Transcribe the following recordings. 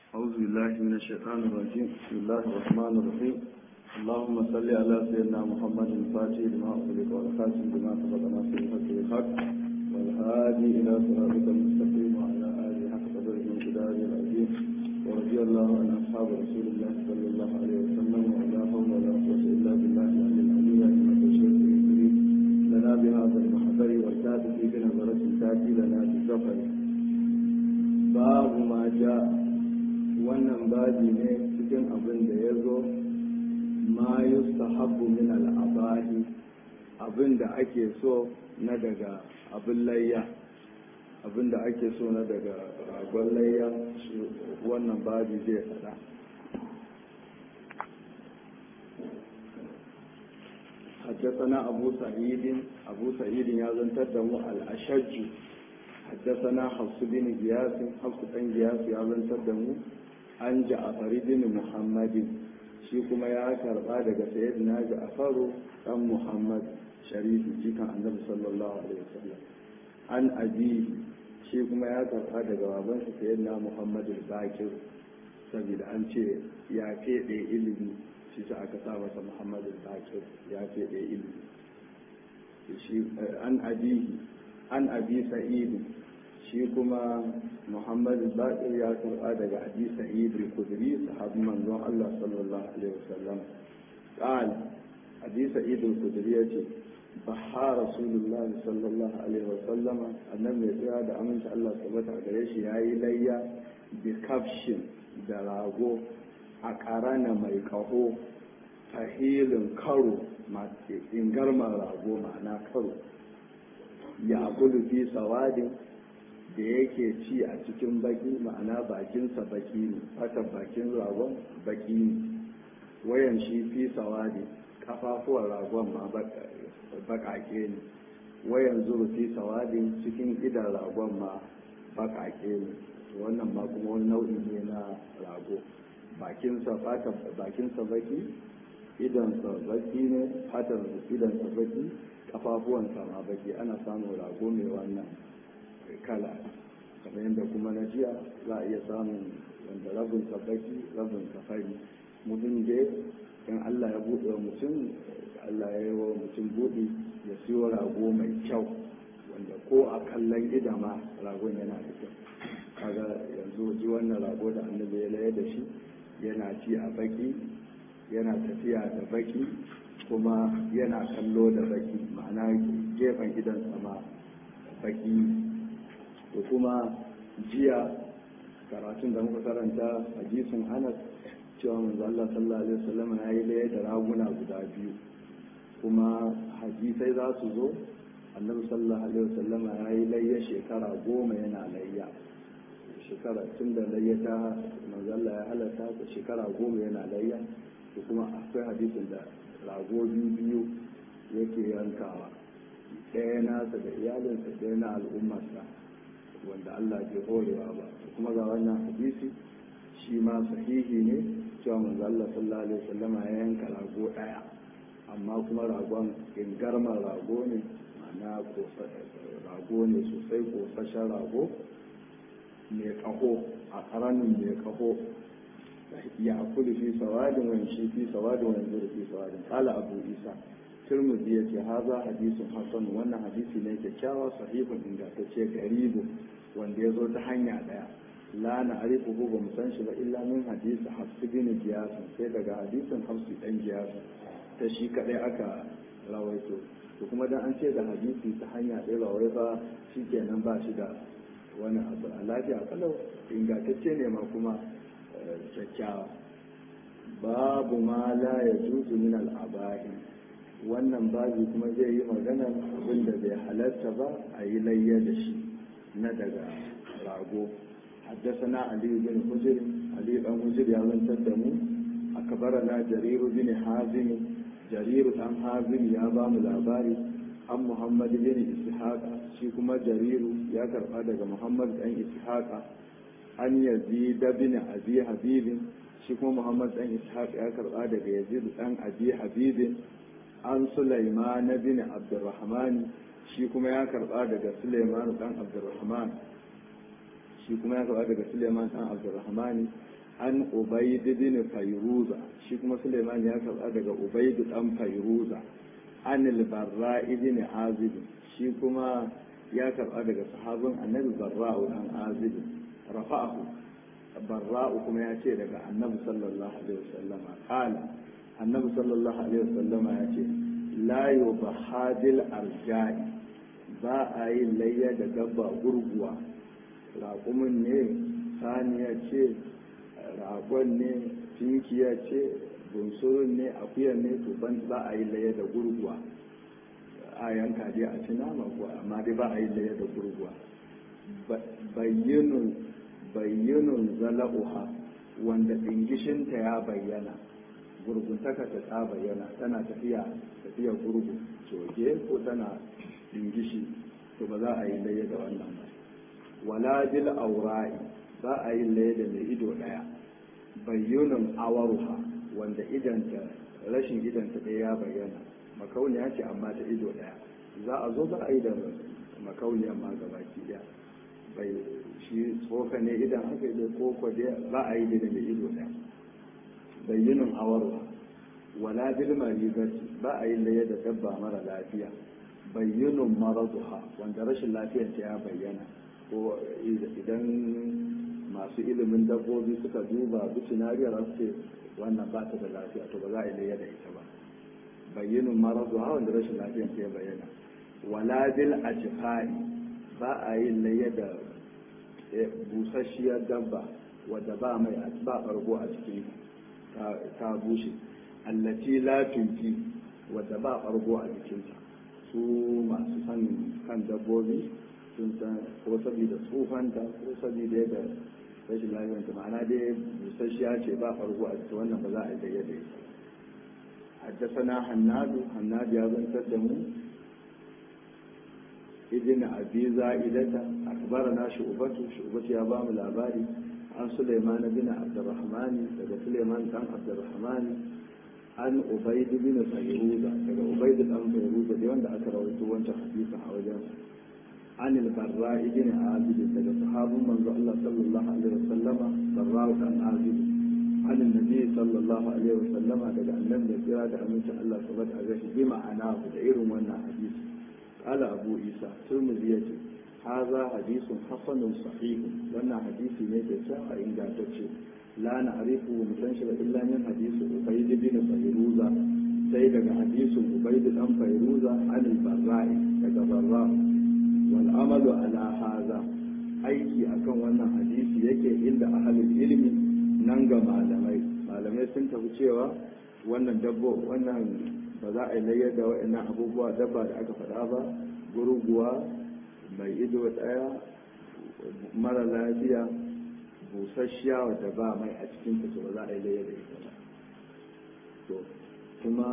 أعوذ بالله من الشيطان الرجيم بسم الله الرحمن الرحيم اللهم صل على سيدنا محمد الفاتح لما أغلق والخاتم لما سبق ناصر الحق بالحق والهادي إلى صراطك المستقيم وعلى آله حق قدره من كتابه العظيم ورضي الله عن أصحاب رسول الله صلى الله عليه وسلم ولا حول ولا قوة إلا بالله العلي العظيم إنك الشيخ الكريم لنا بهذا المحضر والكاتب في بنظرة تأتي لنا بالسفر باب ما جاء wannan babi ne cikin abin da ya zo ma yustahabbu min al'abahi abin da ake so na daga abin layya abin da ake so na daga ragon layya wannan babi zai faɗa حدثنا أبو سعيد أبو سعيد يازن تدمو الأشج حدثنا حفص بن جياس حفص بن جياس يازن تدمو an ja'afari bin muhammadin shi kuma ya karba daga sayyidina ja'afaru dan muhammad sharifi jikan annabi sallallahu alaihi wasallam an abi shi kuma ya karba daga babansa sayyidina muhammad al-bakir saboda an ce ya fede ilimi shi sa aka sa masa muhammad al-bakir ya fede ilimi shi an abi an abi sa'id shi kuma muhammad bakir ya karɓa daga abi sa'id al-khudri sahabin manzon Allah sallallahu alaihi wasallam qal abi sa'id al-khudri yace baha rasulullah sallallahu alaihi wasallam annabi ya tsaya da aminci Allah tabbata gare shi yayi layya bi kafshin da rago a karana mai kaho tahilin karo ingarman rago ma'ana karo ya gudu fi sawadin da yake ci a cikin baki ma'ana bakinsa baki ne fatan bakin ragon baki ne wayan shi fi sawadi kafafuwan ragon ma bakake ne wayan zuru fi sawadin cikin idan ragon ma bakake ne wannan ma kuma wani nau'i ne na rago bakinsa fatan bakinsa baki idansa baki ne fatan idansa baki kafafuwansa ma baki ana samun rago mai wannan kala kamar yadda kuma na jiya za a iya samun wanda rabin baki rabin fari mutum dai in allah ya buɗe wa mutum allah ya yi wa mutum buɗe ya siyo rago mai kyau wanda ko a kallon gida ma ragon yana da kyau kaga yanzu ji wannan rago da annabi ya laye da shi yana ci a baki yana tafiya da baki kuma yana kallo da baki ma'ana gefen gidan sama baki da kuma jiya karatun da muka karanta hadisin anas cewa manzo Allah sallallahu alaihi wasallam ya yi laye da raguna guda biyu kuma hadisai za su zo annabi sallallahu alaihi wasallam ya yi layya shekara goma yana layya shekara tun da layya ta manzo Allah ya halatta ta shekara goma yana layya da kuma akwai hadisin da rago biyu biyu yake yankawa ɗaya nasa da iyalinsa ɗaya na al'ummarsa wanda Allah ke horewa ba kuma ga wannan hadisi shi ma sahihi ne cewa manzo Allah sallallahu alaihi wasallam ya yanka rago daya amma kuma ragon ingarman rago ne ma'ana rago ne sosai kosashen rago mai kaho a karanin mai kaho ya akulu fi sawadin wani shi fi sawadin wani zuru fi sawadin kala abu isa turmuzi ya ce haza hadisun hasan wannan hadisi ne kyakkyawa sahihun ingantacce garibu wanda ya zo ta hanya daya la na arifu ko ba mu san shi ba illa min hadisi hafsu bin giyasun sai daga hadisin hafsu dan giyasun ta shi kadai aka rawaito to kuma dan an ce da hadisi ta hanya ɗaya ba wai ba shi kenan ba shi da wani abu a lafiya kalau ingantacce ne ma kuma kyakkyawa babu ma la ya juzu min al'abahi wannan babi kuma zai yi maganar abin da bai halarta ba a yi layya da shi na daga rago حدثنا علي بن حجر علي بن حجر يا من تدمو أكبرنا جرير بن حازم جرير بن حازم يا بام الأباري عن محمد بن إسحاق شيكما جرير يا كرقادة محمد بن إسحاق عن يزيد بن أبي حبيب شيكما محمد بن إسحاق يا كرقادة يزيد بن أبي حبيب عن سليمان بن عبد الرحمن شيكما يا كرقادة سليمان بن عبد الرحمن shi kuma ya karɓa daga Suleiman ɗan Abdulrahmani an ubaid bin fayruza shi kuma suleiman ya karba daga ubaid dan fayruza an al-barra ibn azib shi kuma ya karba daga sahabin annabi barra'u dan azib rafa'ahu barra'u kuma ya ce daga annabi sallallahu alaihi wasallam qala annabi sallallahu alaihi wasallam ya ce la yubahadil arja'i ba a yi layya da dabba gurguwa raƙumin ne saniya ce ragon ne tinkiya ce bunsurun ne akuya ne to ban ba a yi layya da gurguwa a yanka dai a ci nama kuwa amma dai ba a yi layya da gurguwa bayyinun bayyinun zala'uha wanda ɗingishinta ya bayyana gurguntaka ta ta bayyana tana tafiya tafiya gurgu coge ko tana dingishi to ba za a yi laye da wannan ba wala bil aura'i ba a yi laye da mai ido daya bayyunan awaruha wanda idanta rashin idanta ɗaya ya bayyana makauniya ce amma ta ido daya za a zo ba a yi da makauniya amma gabaki daya bai shi tsoka ne idan aka yi da koko ba a yi da mai ido daya bayyinin awarwa wala bil maribati ba a yi laye da dabba mara lafiya bayyinin maraduha wanda rashin lafiyar ta ya bayyana ko idan masu ilimin dabbobi suka duba bicinariyar ce wannan ba ta da lafiya to ba za a yi laye da ita ba bayyinin maraduha wanda rashin lafiyar ta ya bayyana wala bil ajfai ba a yi laye da busasshiyar dabba wadda ba mai ba ɓargo a cikin ta bushe allaci lafinki wadda ba ɓargo a jikinta su masu san kan dabbobi sun san ko saboda tsufanta ko saboda yadda rashin lafiyanta ma'ana dai busasshiya ce ba ɓargo a jikin wannan ba za a yi da yadda ita حدثنا حناد حناد يا بن تدمو ابن أبي زائدة أخبرنا شعبة شعبة يا بام الأباري عن سليمان بن عبد الرحمن daga سليمان بن عبد الرحمن عن عبيد بن فيروزة daga عبيد بن فيروزة دي wanda aka rawaito wancan hadisin a wajen عن البراء بن عازب daga sahabin manzo Allah sallallahu alaihi wasallama barra'u dan azib عن النبي صلى الله عليه وسلم daga annabi ya kira da amincin Allah subhanahu wa ta'ala bi ma'ana da irin wannan hadisi قال أبو عيسى ترمذي يجي هذا حديث حسن صحيح وانا حديث نيجي ساعة إن جاتتشي لا نعرفه متنشر إلا من حديث عبيد بن فيروزة سيدنا حديث عبيد بن فيروزة عن البراء daga براء والعمل على هذا aiki akan wannan hadisi yake inda ahalul ilmi nan ga malamai malamai sun tafi cewa wannan dabbo wannan ba za a yi layyar da waɗannan abubuwa dabba da aka faɗa ba gurguwa mai ido ɗaya mara lafiya busasshiya wadda ba mai a cikin ta ba za a yi layyar da ita ba to kuma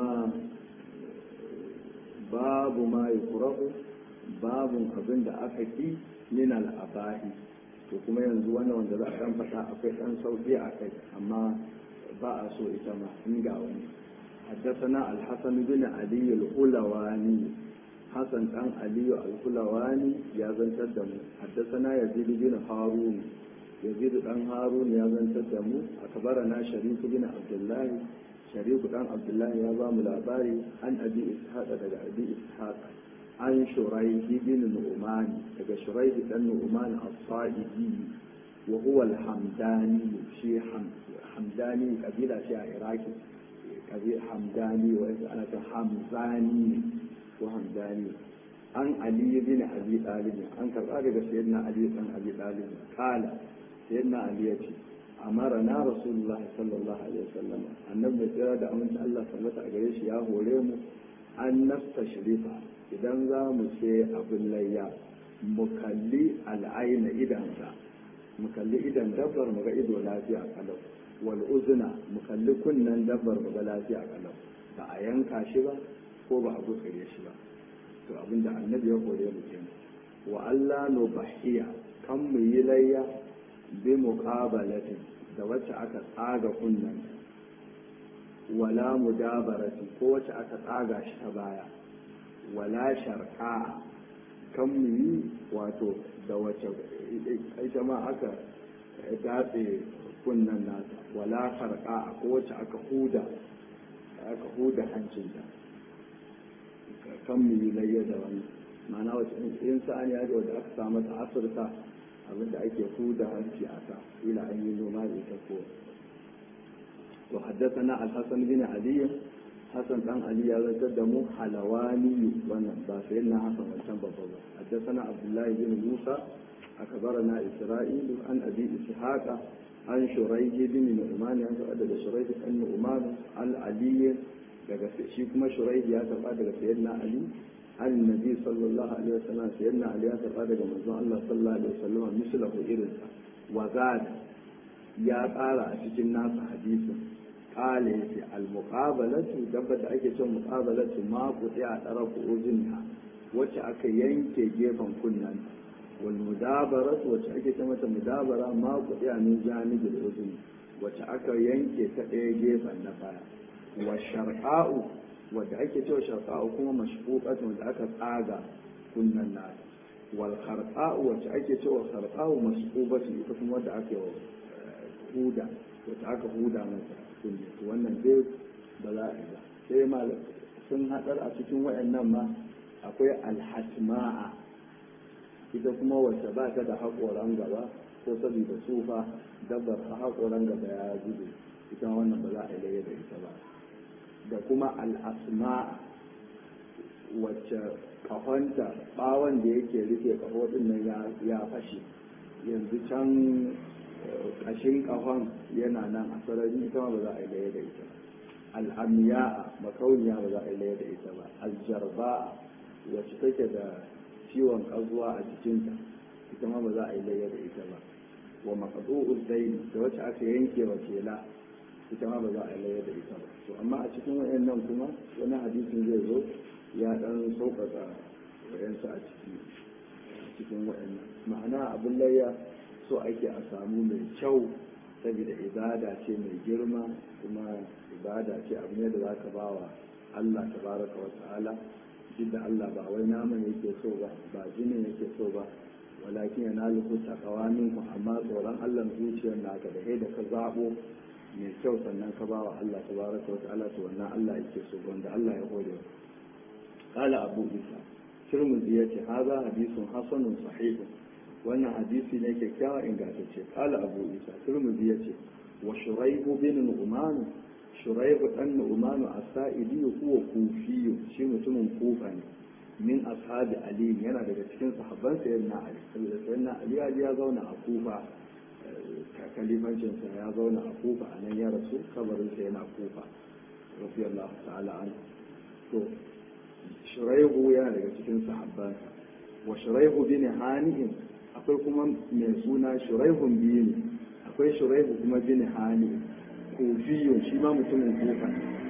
babu ma yi kurahu babun abin da aka ki min al'abahi to kuma yanzu wannan wanda za a ɗan faɗa akwai ɗan sauƙi a kai amma ba a so ita ma in ga wani حدثنا الحسن بن علي الحلواني حسن بن علي الحلواني يا زن تدم حدثنا يزيد بن هارون يزيد بن هارون يا زن تدم أخبرنا شريك بن عبد الله شريك بن عبد الله يا بام الأباري عن أبي إسحاق دقى أبي إسحاق عن شريح بن نعمان دقى شريح بن نعمان الصائدي وهو الحمداني شي حمداني قبيلة شي عراقي kabir hamdani wa yasa ana ta hamzani ko hamdani an ali bin abi talib an karba daga sayyidina ali dan abi talib kala sayyidina ali yace amara na rasulullah sallallahu alaihi wasallam annabi da tsira da aminci Allah sallata a gare shi ya hore mu an nastashrifa idan za mu ce abin layya mu kalli al'aina idansa mu kalli idan dabbar mu ga ido lafiya kalau wal uzna mu kalli kunnen dabbar ba lafiya kalau ba a yanka shi ba ko ba a gutsire shi ba to abinda annabi ya kore mu kenan wa Allah no bahiya kan mu yi layya bi muqabalatin da wacce aka tsaga kunnen wala mudabarati ko wacce aka tsaga shi ta baya wala sharqa kan mu yi wato da wacce ita ma aka datse kunnen nata wala farqa ko wacce aka huda aka huda hancinta kan mu yi layya da wani ma'ana wacce in sa'an ya ga wadda aka samu ta asirta abinda ake huda hanci a ta ila an yi noma da ita ko to haddathana al-hasan bin ali hasan dan ali ya zantar da mu halawani wannan ba sai na hasan wancan babba ba haddathana abdullahi bin musa akbarana isra'il an abi ishaqa an shuraih bin nu'man ya saba daga shuraih bin nu'man al-ali daga shi kuma shuraih ya saba daga sayyidina ali an nabi sallallahu alaihi wasallam sayyidina ali ya saba daga manzon Allah sallallahu alaihi wasallam mislahu irinsa wa zad ya ƙara a cikin nasa hadisin ƙala ya ce almuƙabalatu dabba da ake cin muƙabalatu ma kuɗi a ɗara ku'uzinha wacce aka yanke gefen kunnan wal mudabaratu wacce ake ce mata mudabara ma kuɗi a min janibin uzun wacce aka yanke ta ɗaya gefen na baya wa sharqa'u wadda ake cewa sharqa'u kuma mashfuqatu wadda aka tsaga kunnan nata wal kharqa'u wacce ake cewa kharqa'u masqubatu ita kuma wadda aka huda wacce aka huda mata kunne wannan dai ba za a yi ba sai malam sun haɗar a cikin wayannan ma akwai alhatma'a ita kuma wacce ba ta da haƙoran gaba ko saboda tsufa dabbar haƙoran gaba ya gudu ita wannan ba za a yi da ita ba da kuma al'asma'a wacce kahonta bawon da yake rufe kaho din nan ya fashe yanzu can kashin kahon yana nan a sarari ita ba za a yi laye da ita al'amiya makauniya ba za a yi laye da ita ba aljarba wacce take da ciwon kazuwa a jikinta ita ma ba za a yi laye da ita ba wa maqdu'u zaini da wacce aka yanke wa kela ita ma ba za a yi laye da ita ba to amma a cikin wayannan kuma wani hadisin zai zo ya dan sauƙaƙa wayansu a ciki cikin wayannan ma'ana abin layya so ake a samu mai kyau saboda ibada ce mai girma kuma ibada ce abu ne da za ka ba wa Allah tabaraka wa ta'ala duk da Allah ba wai naman yake so ba ba jinin yake so ba walakin yana lufu takawa minku amma tsoron Allah zuciyar naka da da ka zabo mai kyau sannan ka ba wa Allah tabaraka wa ta'ala to wannan Allah yake so wanda Allah ya hore قال أبو إيسى ترمذي هذا حديث حسن صحيح wannan hadisi ne kyakkyawa ingantacce kala abu isa turmuzi ya ce wa shuraihu bin nu'man shuraihu dan nu'man as-sa'idi huwa kufiyu shi mutumin kufa ne min ashabi ali yana daga cikin sahabban sayyidina ali saboda sayyidina ali ya ya zauna a kufa kalifancin sa ya zauna a kufa a nan ya rasu kabarin sa yana kufa radiyallahu ta'ala anhu to shuraihu yana daga cikin sahabbansa wa shuraihu bin hani'in akwai kuma mai suna shuraihun biyu ne akwai shuraihu kuma bin hani kufiyun shi ma mutumin kufa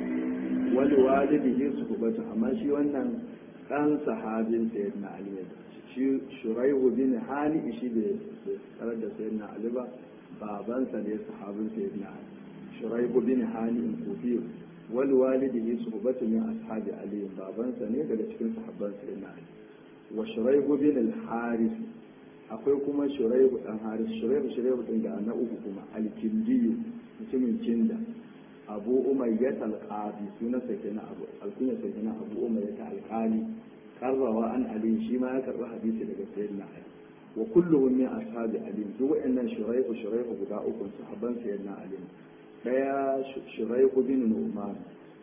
wani walidihi su kubata amma shi wannan ɗan sahabin sayyidina ali ne shi shuraihu bin hani shi bai tsarar da sayyidina ali ba babansa ne sahabin sayyidina ali shuraihu bin hani kufiyun wani walidihi su kubata min ashabi ali babansa ne daga cikin sahabban sayyidina ali wa shuraihu bin al-harith akwai kuma shuraihu dan haris shuraihu shuraihu din da na uku kuma alkindiyu mutumin kinda abu umayyat alqadi sunan sa kenan abu alkunya sa kenan abu umayyat alqali karrawa an ali shi ma ya karba hadisi daga sayyidina ali wa kulluhum min ashabi ali duk wa'annan shuraihu shuraihu guda uku sahabban sayyidina ali daya shuraihu bin nu'man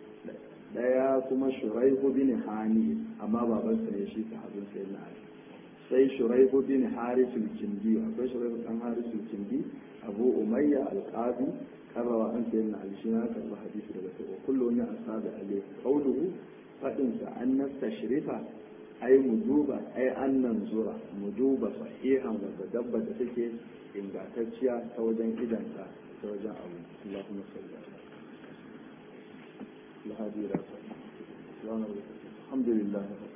daya kuma shuraihu bin hani amma babansa ne shi sahabban sayyidina ali sai shuraihu bin harisul kindi akwai shuraihu dan harisul kindi abu umayya alqadi karrawa an sayyidina ali shi na karba hadisi daga sai kullu min ashabi ali qawluhu fadin sa an nastashrifa ai mu duba ai an nan zura mu duba sahihan wanda dabba da take ingantacciya ta wajen idanta ta wajen abu Allahumma salli ala الهادي الى الحمد لله